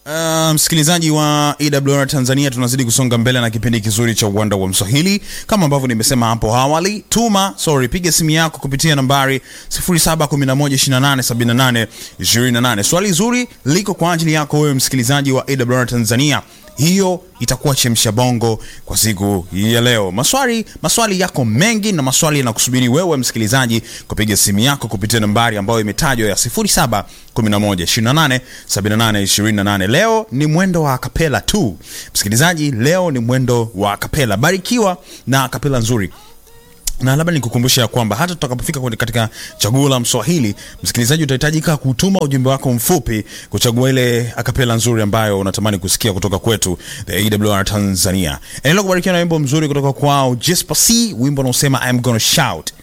Uh, msikilizaji wa AWR Tanzania, tunazidi kusonga mbele na kipindi kizuri cha uwanda wa Mswahili. Kama ambavyo nimesema hapo awali, tuma sorry, piga simu yako kupitia nambari 0711287828. Swali zuri liko kwa ajili yako wewe msikilizaji wa AWR Tanzania. Hiyo itakuwa chemsha bongo kwa siku ya leo. Maswali maswali yako mengi na maswali yanakusubiri wewe msikilizaji kupiga simu yako kupitia nambari ambayo imetajwa ya 0711287828. Leo ni mwendo wa akapela tu msikilizaji, leo ni mwendo wa akapela. Barikiwa na akapela nzuri na labda nikukumbusha ya kwamba hata tutakapofika kwenye katika chaguo la Mswahili, msikilizaji, utahitajika kutuma ujumbe wako mfupi kuchagua ile akapela nzuri ambayo unatamani kusikia kutoka kwetu the AWR Tanzania. Endelea kubarikiwa na wimbo mzuri kutoka kwao Jesper C, wimbo unaosema I'm gonna shout.